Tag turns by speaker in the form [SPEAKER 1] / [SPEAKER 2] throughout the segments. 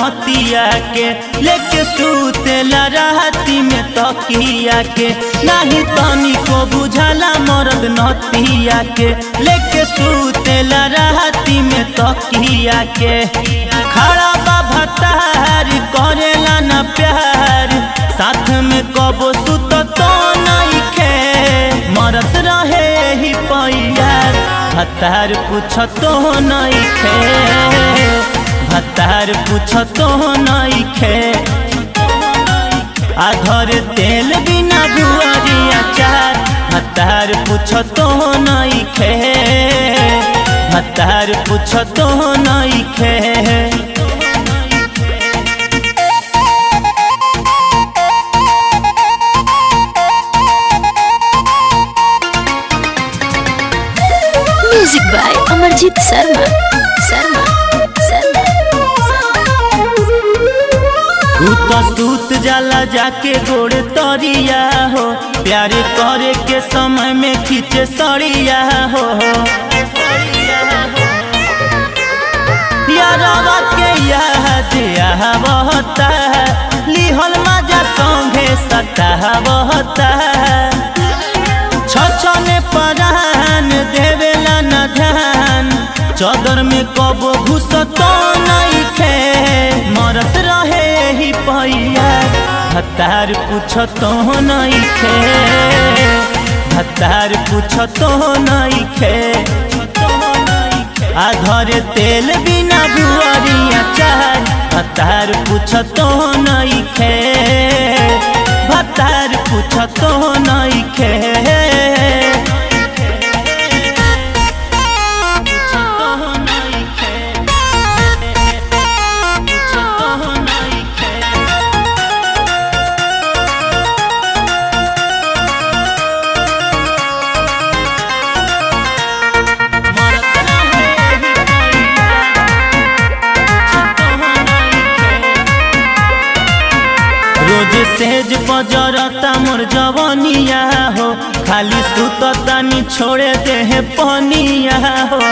[SPEAKER 1] नतिया के लेके सूतेला राती में तकिया के नाही तनी को बुझाला मरद नतिया के लेके सूतेला राती में तकिया के खड़ा बा भतार करेला ना प्यार साथ में कबो सुत तो नहीं खे मरत रहे ही पैयार भतार पूछ तो नहीं खे भतार पूछ तो नहीं खे आधर तेल बिना बुआरिया चार भतार पूछ तो नहीं खे भतार पूछ तो नहीं खे
[SPEAKER 2] म्यूजिक बाय अमरजीत शर्मा शर्मा शर्मा
[SPEAKER 1] तू तो सूत जाला जाके गोड़ तरिया हो प्यार करे के समय में खींचे सड़िया हो यारवा के याद आवता लिहल मजा संगे सतावता छछने परान देवेला न ध्यान चदर में कबो घुस तो नहीं खे मरत रहे ही पैया भतार पूछ तो नहीं खे भतार पूछ तो नहीं खे आधर तेल बिना बुआरिया चार भतार पूछ तो नहीं खे भतार पूछ तो नहीं खे पूछ तो नहीं खे पूछ तो नहीं खे मरत रहे ही पैया पूछ तो नहीं खे रोज सेज बजरता मोर जवनिया हो खाली सुततानी छोड़े देह पनिया हो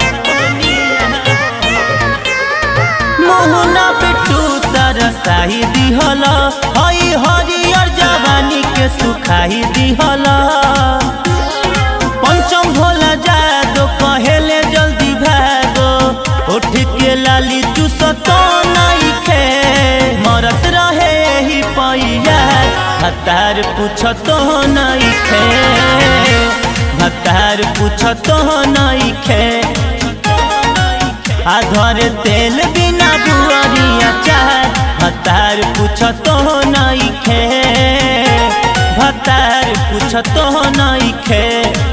[SPEAKER 1] मोहना बिट्टू तरसाही दिहल हई हरियर जवानी के सुखाई दिहल पंचम भोला जादो कहेले जल्दी भागो उठ के लाली चूस तो नहीं खे मरत रहे ही पैया भतार पूछ तो नहीं खे भतार पूछ तो नहीं खे आधर तेल बिना बुआरिया चार भतार पूछ तो नहीं खे भतार पूछ तो नहीं खे